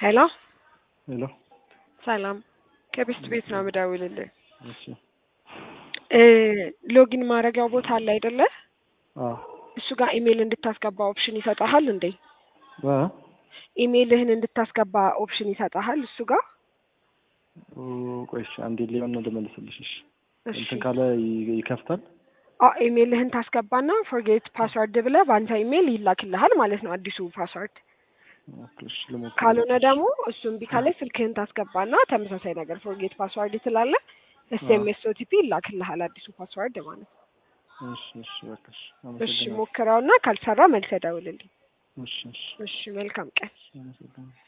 ሄሎ ሄሎ ሰላም ከቤስት ቤት ነው የምደውልልህ። እሺ እ ሎጊን ማድረጊያው ቦታ አለ አይደለ? አዎ እሱ ጋር ኢሜይል እንድታስገባ ኦፕሽን ይሰጣሃል እንዴ? እ ኢሜይልህን እንድታስገባ ኦፕሽን ይሰጣሃል እሱ ጋር? ኦ፣ ቆይ እሺ አንዴ ሊሆን ነው ልመልስልሽ። እሺ እሺ እንትን ካለ ይ- ይከፍታል። አ ኢሜይልህን ታስገባና ፎርጌት ፓስወርድ ብለህ በአንተ ኢሜይል ይላክልሃል ማለት ነው አዲሱ ፓስወርድ። ኦኬ፣ እሺ ልሞክር። ካልሆነ ደግሞ እሱ እምቢ ካለ ስልክህን ታስገባና ተመሳሳይ ነገር ፎርጌት ፓስወርድ ትላለህ። ኤስ ኤም ኤስ ኦቲፒ ይላክልሃል አዲሱ ፓስወርድ ማለት ነው። እሺ እሺ በቃ እሺ እሺ አመሰግናለሁ። ሞክረውና ካልሰራ መልሰህ ደውልልኝ። እሺ እሺ እሺ መልካም ቀን። አመሰግናለሁ።